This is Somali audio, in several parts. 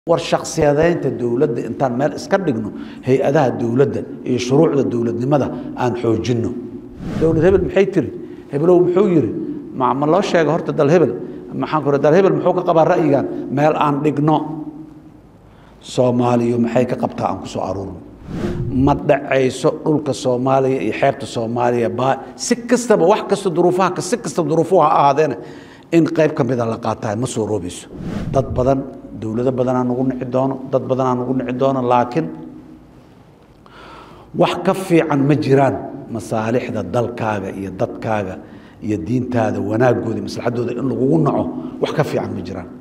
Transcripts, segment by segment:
war shaksiyadaynta dowladda intaan meel iska dhigno hay-adaha dowladda iyo shuruucda dowladnimada aan xoojinno dowlad hebel maxay tiri hebelow muxuu yiri ma ma loo sheega horta dal hebel maxaan ku dal hebel muxuu ka qabaa ra'yigan meel aan dhigno soomaaliya maxay ka qabtaa aan ku soo aruurno ma dhacayso dhulka soomaaliya iyo xeebta soomaaliya baa si kastaba wax kasta duruufaha si kastaba duruufuhu ha ahaadeena in qayb ka mida la qaatahay ma soo roobayso dad badan dowlado badanaa nagu nici doono dad badanaa nagu nici doono laakiin wax ka fiican ma jiraan masaalixda dalkaaga iyo dadkaaga iyo diintaada wanaagooda iyo maslaxadooda in lagugu naco wax ka fiican ma jiraan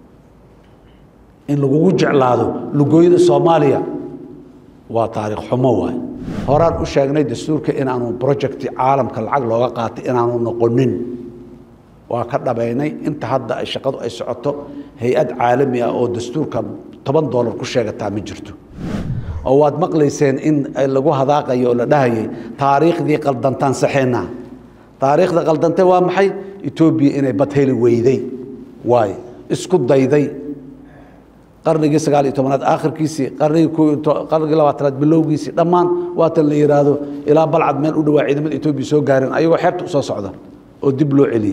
in lagugu jeclaado lugooyada soomaaliya waa taariikh xumo waay horaan u sheegnay dastuurka inaanu projecti caalamka lacag looga qaatay inaanu noqonin waa ka dhabaynay inta hadda ay shaqadu ay socoto hay-ad caalami ah oo dastuurka toban dollar ku sheegataa ma jirto oo waad maqlayseen in lagu hadaaqayo oo la dhahayay taariikhdii qaldantaan saxeynaa taariikhda qaldantay waa maxay etoobiya inay bad heli weyday waaye isku dayday qarnigii sagaal iyo tobanaad aakhirkiisii qarnigii qarnigii labaatanaad bilowgiisii dhammaan waatan la yidhaahdo ilaa balcad meel u dhawaa ciidamada etoobiya soo gaareen ayagoo xeebta usoo socda oo dib loo celiyey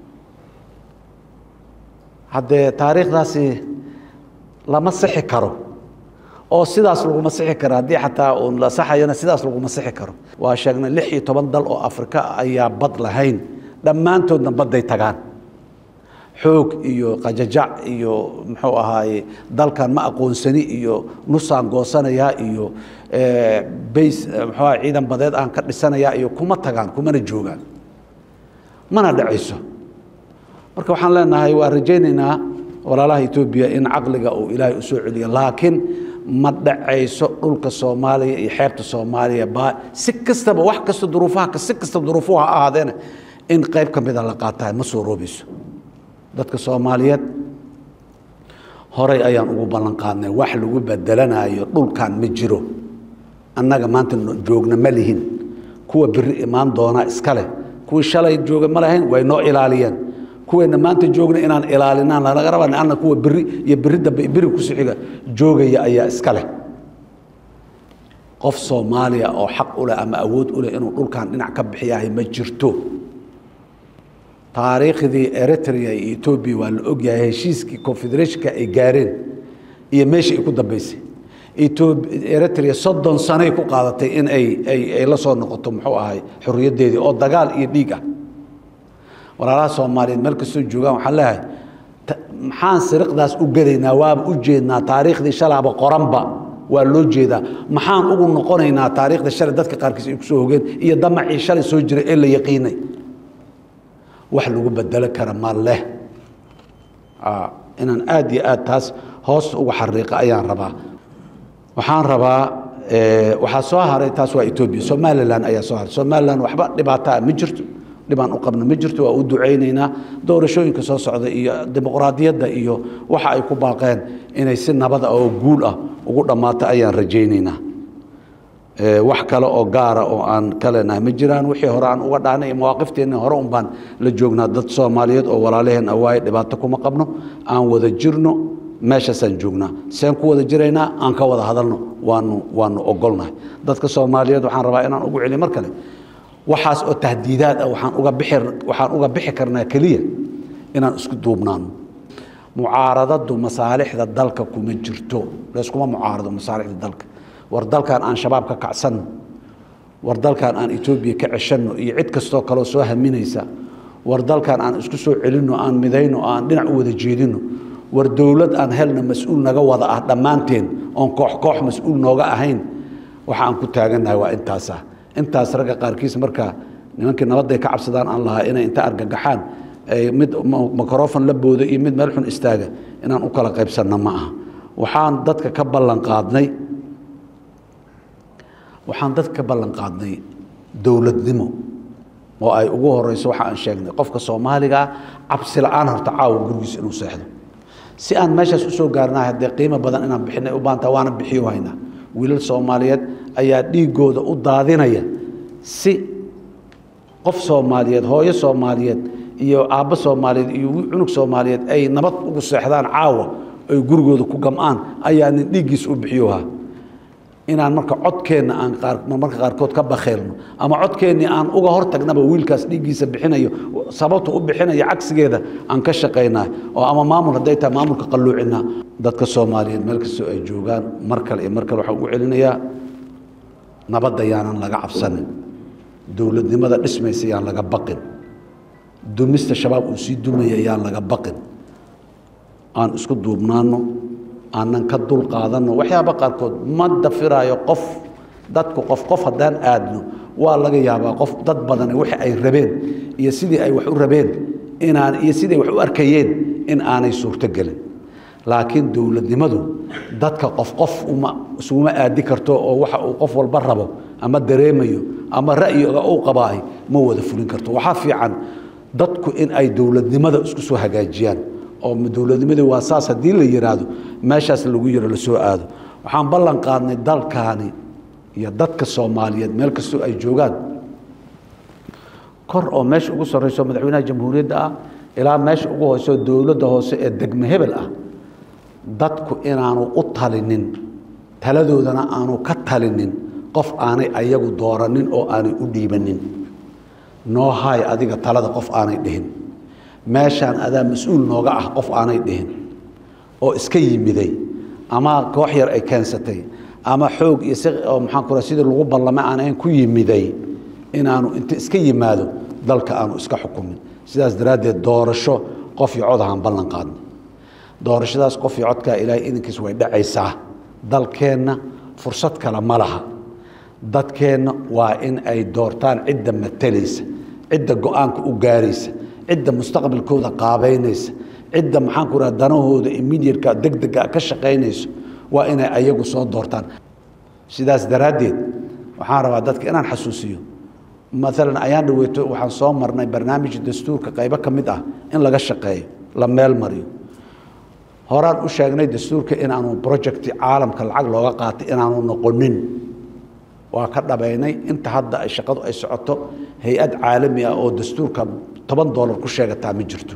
haddee taariikhdaasi lama sixi karo oo sidaas laguma sixi karo haddii xataa uun la saxayana sidaas laguma sixi karo waa sheegnay lix iyo toban dal oo afrika ayaa bad lahayn dhammaantoodna badday tagaan xoog iyo qajajac iyo muxuu ahaaye dalkan ma aqoonsani iyo nusaan goosanayaa iyo bays muxuu aha ciidan badeed aan ka dhisanayaa iyo kuma tagaan kumana joogaan mana dhacayso marka waxaan leenahay waa rajaynaynaa walaalaha etoobiya in caqliga uu ilaahay u soo celiyo laakiin ma dhacayso dhulka soomaaliya iyo xeebta soomaaliya baa si kastaba wax kasta duruufaha si kastaba duruufuhu ha ahaadeena in qayb ka mida la qaatahay ma soo roobayso dadka soomaaliyeed horay ayaan ugu ballan qaadnay wax lagu bedelanayo dhulkan ma jiro annaga maanta joogna ma lihin kuwa beri imaan doonaa iska leh kuwii shalay jooga ma lahayn way noo ilaaliyeen kuweenna maanta joogna inaan ilaalinaan lanaga raba anna kuwa beri iyo beri dambe beri ku sixiga joogaya ayaa iska leh qof soomaaliya oo xaq u leh ama awood u leh inuu dhulkan dhinac ka bixiyahay ma jirto taariikhdii eritrea iyo etoobiya waa la ogyahay heshiiskii confederationka ay gaareen iyo meeshii ay ku dambeysay eritrea soddon sanay ku qaadatay in ay ay ay la soo noqoto muxuu ahay xorriyaddeedii oo dagaal iyo dhiig ah walaalaha soomaaliyeed meel kastoo joogaan waxaan leeyahay maxaan siriqdaas u gelaynaa waaba u jeednaa taariikhdii shalaaba qoranba waa loo jeedaa maxaan ugu noqonaynaa taariikhda shalay dadka qaarkiis ay kusoo hogeen iyo damacii shalay soo jiray ee la yaqiinay wax lagu bedelo kara ma leh inaan aad iyo aad taas hoos uga xariiqa ayaan rabaa waxaan rabaa waxaa soo haray taas waa etoobiya somalilan ayaa soo haray somalilan waxba dhibaataa ma jirto dhibaan u qabno ma jirto waa u ducaynaynaa doorashooyinka soo socda iyo dimuqraadiyadda iyo waxa ay ku baaqeen inay si nabada oo guul ah ugu dhammaato ayaan rajaynaynaa wax kale oo gaara oo aan ka leenahay ma jiraan wixii hore aan uga dhaanay mawaaqifteena hore un baan la joognaa dad soomaaliyeed oo walaalaheen awaaye dhibaato kuma qabno aan wada jirno meeshaasaan joognaa seen ku wada jiraynaa aan ka wada hadalno waanu waanu ogolnahay dadka soomaaliyeed waxaan rabaa inaan ugu celiyo mar kale waxaas oo tahdiidaad ah waxaan uga bixi waxaan uga bixi karnaa keliya inaan isku duubnaano mucaaradadu masaalixda dalka kuma jirto layskuma mucaarado masaalixda dalka war dalkan aan shabaab ka kacsanno war dalkan aan etoobiya ka ceshanno iyo cid kastoo kaleo soo haminaysa war dalkan aan isku soo celinno aan midayno aan dhinac u wada jeedinno war dowlad aan helna mas-uul naga wada ah dhammaanteen oon koox koox mas-uul nooga ahayn waxa aan ku taagannahay waa intaasa intaas ragga qaarkiis marka nimankii nabadday ka cabsadaan aan lahaa inay inta argagaxaan mid microfon la boodo iyo mid meel xun istaaga inaan u kala qaybsanno ma aha waxaan dadka ka ballan qaadnay waxaan dadka ka ballan qaadnay dowladnimo oo ay ugu horeyso waxa aan sheegnay qofka soomaaligaa cabsi la-aan horta caawa gurigiisa inuu seexdo si aan meeshaas usoo gaarnahay haddee qiimo badan inaan bixinay u baantaa waana bixiyo haynaa wiilal soomaaliyeed ayaa dhiigooda u daadinaya si qof soomaaliyeed hooyo soomaaliyeed iyo aabbo soomaaliyeed iyo cunug soomaaliyeed ay nabad ugu seexdaan caawa ay gurigooda ku gam'aan ayaa nin dhiiggiis u bixiyoha inaan marka codkeenna aan marmarka qaarkood ka bakheelno ama codkeennii aan uga hortagnaba wiilkaas dhiiggiisa bixinayo sababta u bixinaya cagsigeeda aan ka shaqaynaa oo ama maamul hadday tahay maamulka qalluucinaa dadka soomaaliyeed meel kastoo ay joogaan mar kale iyo mar kale waxaan ugu celinayaa nabadda yaanan laga cabsanin dowladnimada dhismaysa yaan laga baqin dumista shabaab uu sii dumaya yaan laga baqin aan isku duubnaano aanan ka dul qaadanno waxyaaba qaarkood ma dafiraayo qof dadku qof qof haddaan aadno waa laga yaabaa qof dad badani wixii ay rabeen iyo sidii ay wax u rabeen inaan iyo sidii ay wax u arkayeen in aanay suurto gelin laakiin dowladnimadu dadka qof qof uma isuguma aadi karto oo waxa uu qof walba rabo ama dareemayo ama ra'yiga uu qabaahay ma wada fulin karto waxaa fiican dadku in ay dowladnimada isku soo hagaajiyaan oo dowladnimadii waa saas haddii la yidhaahdo meeshaas lagu yiro lasoo aado waxaan ballan qaadnay dalkaani iyo dadka soomaaliyeed meel kastoo ay joogaan kor oo meesha ugu sarreyso madaxweynaha jamhuuriyadda ah ilaa meesha ugu hooseo dowladda hoose ee degme hebel ah dadku inaanu u talinin taladoodana aanu ka talinin qof aanay ayagu dooranin oo aanay u dhiibanin noo haay adiga talada qof aanay dhihin meeshaan adaa mas-uul nooga ah qof aanay dhihin oo iska yimiday ama koox yar ay keensatay ama xoog iyo si oo maxaan ku sidii lagu ballamay aan ahayn ku yimiday inaanu inta iska yimaado dalka aanu iska xukumin sidaas daraaddeed doorasho qof iyo cod ahaan ballan qaadnay doorashadaas qof iyo codkaa ilaahay idinkiis way dhacaysaa dalkeenna fursad kale ma laha dadkeenna waa in ay doortaan cidda matalaysa cidda go-aanka u gaaraysa cidda mustaqbalkooda qaabaynaysa cidda maxaan ku raha danahooda immediatka degdega ka shaqaynayso waa inay ayagu soo doortaan sidaas daraaddeed waxaan rabaa dadka inaan xasuusiyo maalan ayaan dhaweyto waxaan soo marnay barnaamij dastuurka qaybo ka mid ah in laga shaqeeyo la meel mariyo horaan u sheegnay dastuurka inaanu projecti caalamka lacag looga qaatay inaanu noqonin waa ka dhabaynay inta hadda ay shaqadu ay socoto hay-ad caalami ah oo dastuurka toban dollar ku sheegataa ma jirto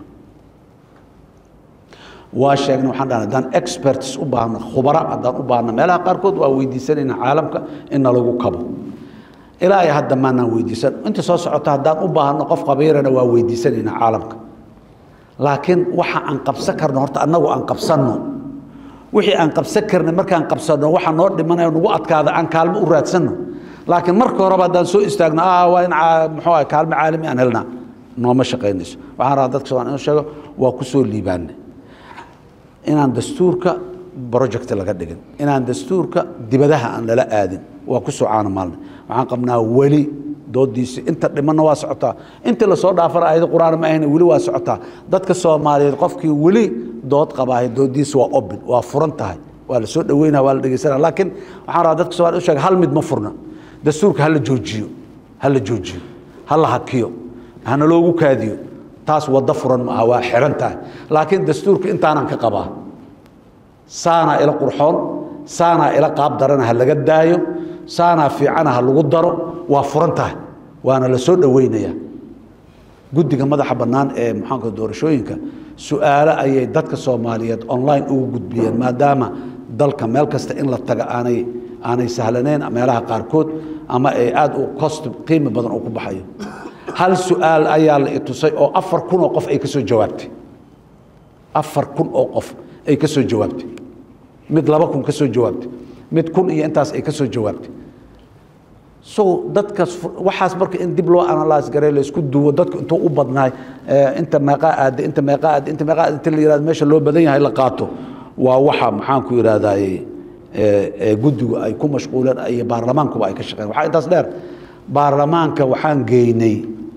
waa sheegnay waxaan dhahnay haddaan experts u baahno khubara haddaan u baahno meelaha qaarkood waa weydiisanayna caalamka in nalagu kabo ilaa iyo hadda maanaan weydiisan inta soo socota haddaan u baahno qof khabiirana waa weydiisanayna caalamka laakiin waxa aan qabsan karno horta annagu aan qabsanno wixii aan qabsan karnay markaan qabsanno waxa noo dhimanaya nagu adkaada aan kaalmo u raadsanno laakiin marka horeba haddaan soo istaagno waa in muxuu ah kaalmo caalami aan helnaa nooma shaqaynayso waxaan rabaa dadka soomaliya inuu sheego waa ku soo liibaanay inaan dastuurka project laga dhigin inaan dastuurka dibadaha aan lala aadin waa ku soo caana maalnay waxaan qabnaa weli doodiisi inta dhimanna waa socotaa intii lasoo dhaafana ayado qur-aan ma ahayna weli waa socotaa dadka soomaaliyeed qofkii weli dood qabaahay doodiisi waa obin waa furan tahay waa la soo dhaweynaya waa la dhegeysanaya laakiin waxaan rabaa dadka soomaliya u sheega hal mid ma furna dastuurka hala joojiyo hala joojiyo hala hakiyo hana loogu kaadiyo taas waddo furan maaha waa xiran tahay laakiin dastuurka intaanan ka qabaa saanaa ila qurxoon saanaa ila qaab darana ha laga daayo saanaa fiicana ha lagu daro waa furan tahay waana la soo dhoweynaya guddiga madaxa bannaan ee maxaanka doorashooyinka su-aalo ayay dadka soomaaliyeed online ugu gudbiyeen maadaama dalka meel kasta in la taga aanay aanay sahlaneyn meelaha qaarkood ama ay aada u cost qiimi badan uu ku baxayo hal su-aal ayaa la itusay oo afar kun oo qof ay ka soo jawaabtay afar kun oo qof ay ka soo jawaabtay mid laba kun ka soo jawaabtay mid kun iyo intaas ay ka soo jawaabtay so dadkaas waxaas marka in dib loo analyse garay laysku duwo dadku intuu u badnaay inta meeqaa aada inta meeqaa aada inta meeqaa aada inta la yihahdo meesha loo badan yahay la qaato waa waxa maxaan ku yidhahdaaye guddigu ay ku mashquuleen iyo baarlamaankuba ay ka shaqeyn waxaa intaas dheer baarlamaanka waxaan geynay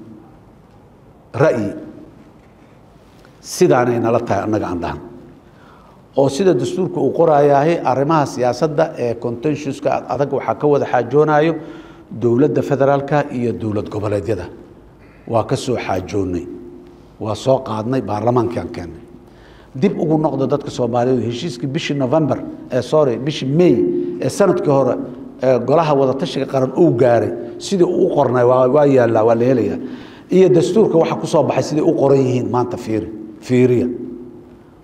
ra'yi sidaanay nala tahay annaga aan dhahan oo sida dastuurka uu qoraayahay arrimaha siyaasadda ee contentiuska adag waxaa ka wada xaajoonayo dowladda federaalka iyo dowlad goboleedyada waa ka soo xaajoonnay waa soo qaadnay baarlamaankiaan keennay dib ugu noqdo dadka soomaaliyeed heshiiskii bishii november ee sorry bishii may ee sanadkii hore ee golaha wadatashiga qaran uu gaaray sidii uu u qornay waa yaallaa waa la helayaa iyo dastuurka waxa ku soo baxay siday u qoran yihiin maanta fiiri fiiriya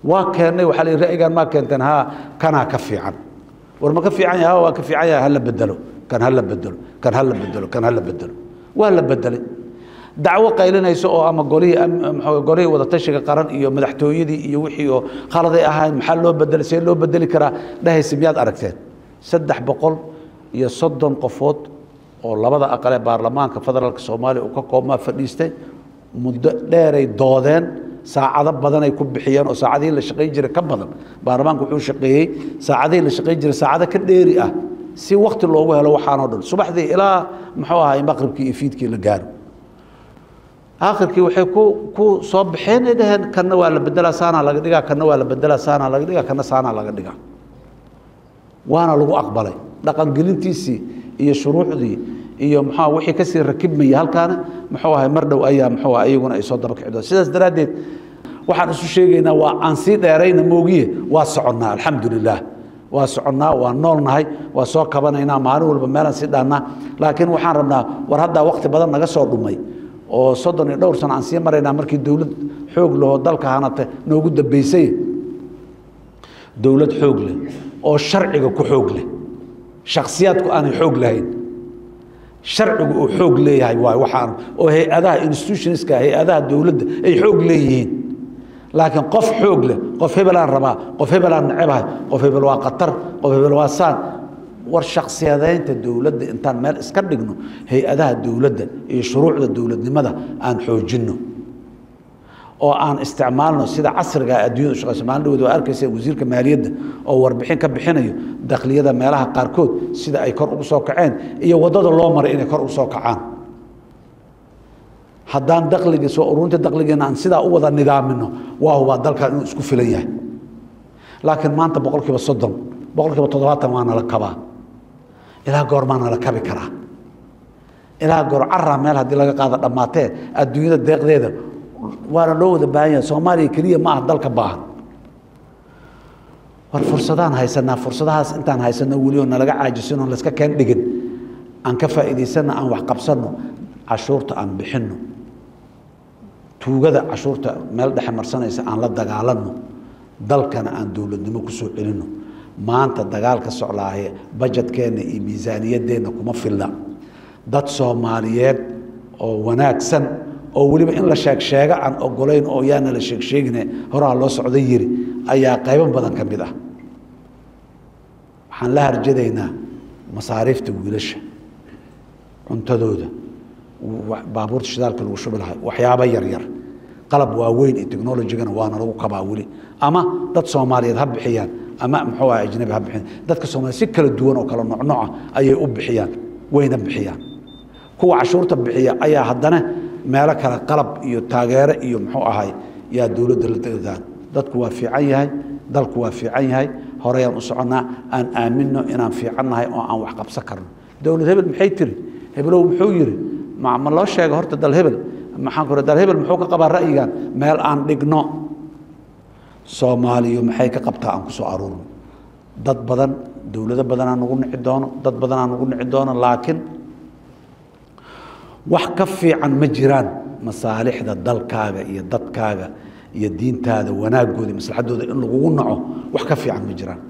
waa keennay waxaa la yidhi ra'yigan maa keenteen haa kanaa ka fiican war ma ka fiican yahay waa ka fiican yahay hala bedelo kan hala bedelo kan hala bedelo kan hala bedelo waa la bedelay dacwo qaylinayso oo ama golihii golihii wadatashiga qaran iyo madaxtooyadii iyo wixii oo khaladay ahayn maxaa loo bedelay see loo bedeli karaa dhahaysa miyaad aragteen saddex boqol iyo soddon qofood oo labada aqal ee baarlamaanka federaalka soomaaliya uu ka koobmaa fadhiistay muddo dheeray doodeen saacado badanay ku bixiyeen oo saacadihii la shaqayn jiray ka badan baarlamaanku wuxuu shaqeeyey saacadihii la shaqayn jiray saacado ka dheeri ah si wakti loogu helo waxaanoo dhan subaxdii ilaa muxuu ahay maqribkii iyo fiidkii la gaaro aakhirkii waxay ku ku soo baxeen ay dhaheen kanna waa la bedelaa saanaa laga dhigaa kanna waa la bedelaa saanaa laga dhigaa kanna saanaa laga dhigaa waana lagu aqbalay dhaqangelintiisii iyo shuruucdii iyo muxua wixii kasii rakibmaya halkaana muxuu ahay mar dhow ayaa muxuu ah iyaguna ay soo daba kici doon sidaas daraaddeed waxaan isu sheegaynaa waa aan sii dheerayna moogiye waa soconnaa alxamdu lilah waa soconnaa waa noolnahay waa soo kabanaynaa maalin walba meelaan sii dhaannaa laakiin waxaan rabnaa war haddaa wakti badan naga soo dhumay oo soddon iyo dhowr sano aan sii maraynaa markii dowlad xoog lahoo dalka hanata noogu dambeysay dowlad xoog leh oo sharciga ku xoog leh shakhsiyaadku aanay xoog lahayn sharcigu uu xoog leeyahay waay waxaan oo hay-adaha institutionska hay-adaha dowladda ay xoog leeyihiin laakiin qof xoog leh qof hebelaan rabaa qof hebelaan necebahay qof hebel waa khatar qof hebel waa saan war shaksiyadaynta dowladda intaan meel iska dhigno hay-adaha dowladda iyo shuruucda dowladnimada aan xoojinno oo aan isticmaalno sida casriga addunyada ushaqeyso maalin dhawood waa arkaysa wasiirka maaliyadda oo warbixin ka bixinayo dakliyada meelaha qaarkood sida ay kor ugu soo kaceen iyo waddada loo maray inay kor ugu soo kacaan haddaan dakligii soo ururinta dakligeena aan sidaa u wada nidaamino waa hubaa dalkan inuu isku filan yahay laakiin maanta boqol kiiba soddon boqol kiiba toddobaatan waa nala kabaa ilaa goormaa nala kabi karaa ilaa goor caraa meel haddii laga qaado dhammaatee adduunyada deeqdeeda waana loo wada baahan yahay soomaaliya keliya ma aha dalka baahan war fursadaan haysanaa fursadahaas intaan haysano weli oo nalaga caajisinoo layska keen dhigin aan ka faa'iidaysanno aan wax qabsanno cashuurta aan bixinno tuugada cashuurta meel dhexe marsanaysa aan la dagaalanno dalkana aan dowladnimo ku soo celinno maanta dagaalka soclaaye bajetkeenna iyo miisaaniyaddeenna kuma filla dad soomaaliyeed oo wanaagsan oo weliba in la sheegsheego aan ogolayn oo yaana la sheegsheegine horaa loo socda yiri ayaa qaybo badan ka mid ah waxaan la harjadaynaa masaariifta wiilasha cuntadooda baabuurta shidaalka lagu shubi lahay waxyaabo yaryar qalab waaweyn iyo technolojigana waana lagu kabaa weli ama dad soomaaliyeed ha bixiyaan ama muxuu aha ajnabi ha bixiyaan dadka soomaliyeed si kala duwan oo kala nocnoca ayay u bixiyaan wayna bixiyaan kuwa cashuurta bixiya ayaa haddana meelo kale qalab iyo taageero iyo muxuu ahay yaa dowladda la degdaan dadku waa fiican yahay dalku waa fiican yahay horeyaan u soconnaa aan aaminno inaan fiican nahay oo aan wax qabsan karno dowlad hebel maxay tiri hebelow muxuu yidhi ma ma loo sheega horta dal hebel maxaan ku dal hebel muxuu ka qabaa ra'yigan meel aan dhigno soomaaliyu maxay ka qabtaa aan ku soo aruurno dad badan dowlado badanaa nagu nici doono dad badanaa nagu nici doono laakiin wax ka fiican ma jiraan masaalixda dalkaaga iyo dadkaaga iyo diintaada wanaagooda maslaxadooda in lagugu naco wax ka fiican ma jiraan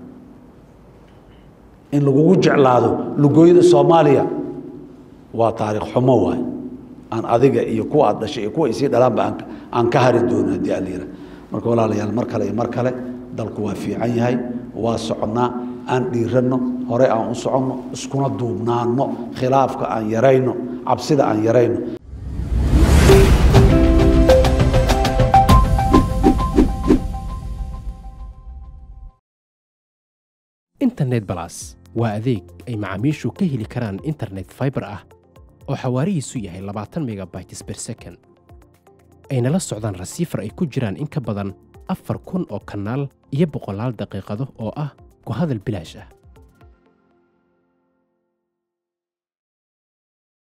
in lagugu jeclaado lugooyada soomaaliya waa taariikh xumo waay aan adiga iyo kuwa aad dhashay iyo kuwa isii dhalaanba aan ka hari doono haddii aan layidhaha marka walaalayaal mar kale iyo mar kale dalku waa fiican yahay waa soconnaa aan dhiiranno hore aan u soconno iskuna duubnaanno khilaafka aan yarayno cabsida aan yarayno internet balas waa adeeg ay macaamiishu ka heli karaan internet faibar ah oo xawaarihiisu yahay labaatan megabytes ber second ayna la socdaan rasiifar ay ku jiraan in ka badan afar kun oo kanaal iyo boqolaal daqiiqado oo ah ku hadal bilaash ah